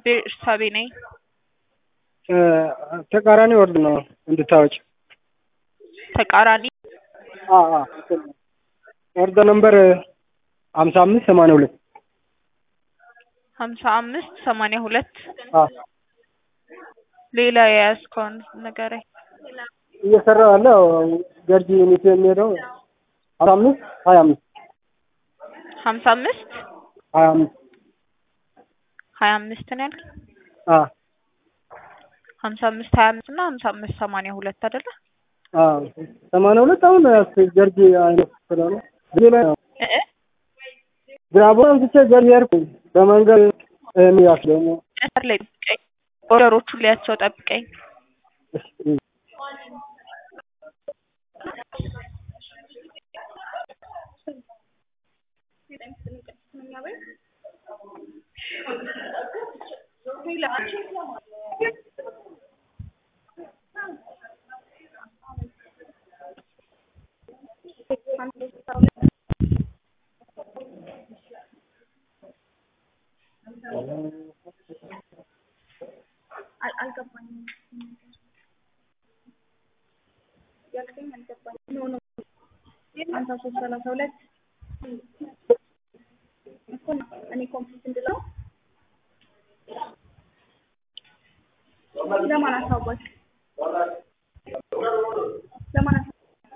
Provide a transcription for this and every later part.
እርሳቤ ነኝ። ተቃራኒ ወርድ ነው እንድታወጭ። ተቃራኒ ወርድ ነምበር ሀምሳ አምስት ሰማንያ ሁለት ሀምሳ አምስት ሰማንያ ሁለት ሌላ የያዝከውን ንገረኝ። እየሰራ ያለ ገርጂ ዩኒቲ የሚሄደው ሀምሳ አምስት ሀያ አምስት ሀምሳ አምስት ሀያ አምስት ሀያ አምስት ነው ያልክ? ሀምሳ አምስት ሀያ አምስት እና ሀምሳ አምስት ሰማንያ ሁለት አይደለ? ሰማንያ ሁለት አሁን ገርጂ አይነት ስለሆነ ሌላ እ ግራቦን አንስቼ ገርጂ ሄድኩ በመንገድ የሚያስ ደግሞ መስመር ላይ ጠብቀኝ። ኦርደሮቹን ሊያቸው ጠብቀኝ። ሀምሳ ሶስት ሰላሳ ሁለት እኮ ነው እኔ ኮምፕሊት እንድለው ለማን አሳወቅ ለማን አሳ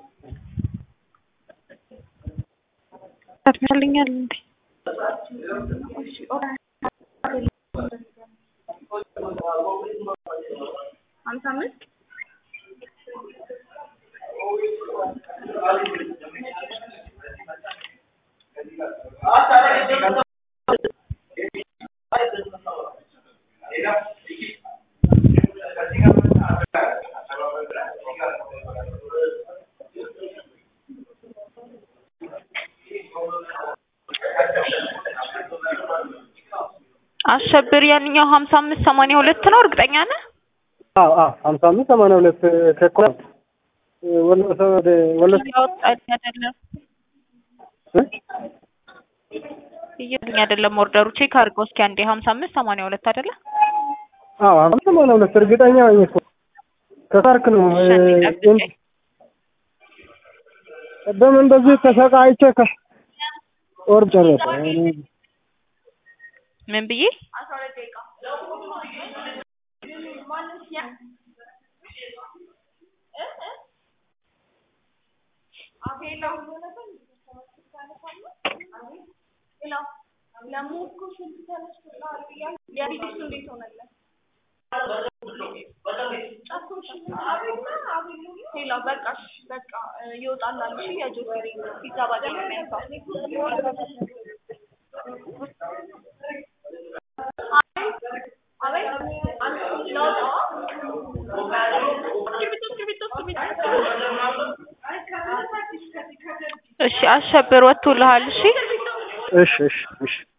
ትመስልኛል እንዴ? እሺ ኦራ- ሀምሳ አምስት አሸብር ያንኛው ሀምሳ አምስት ሰማንያ ሁለት ነው እርግጠኛ ነህ? አዎ አዎ ሀምሳ አምስት ሰማንያ ሁለት ከኮ ወሎ ሰው ወደ ወሎ እያወጣልኝ አይደለም እያለኝ አይደለም ኦርደሩ ቼክ አድርገው እስኪ አንዴ ሀምሳ አምስት ሰማንያ ሁለት አይደለ? አዎ ሀምሳ ሰማንያ ሁለት እርግጠኛ ነኝ እኮ ከሳርክ ነው እሺ አንዴ ጠብቀኝ። ቅድም እንደዚህ ተሰቃይቼ ከ ወር ጨረሰ ምን ብዬ ሌላው በቃ እሺ፣ በቃ ይወጣላል። እሺ የጆሲ ፒዛ ባገኝ ነው የሚያንሳው። እሺ አሸብር ወጥቶልሃል። እሺ እሺ እሺ እሺ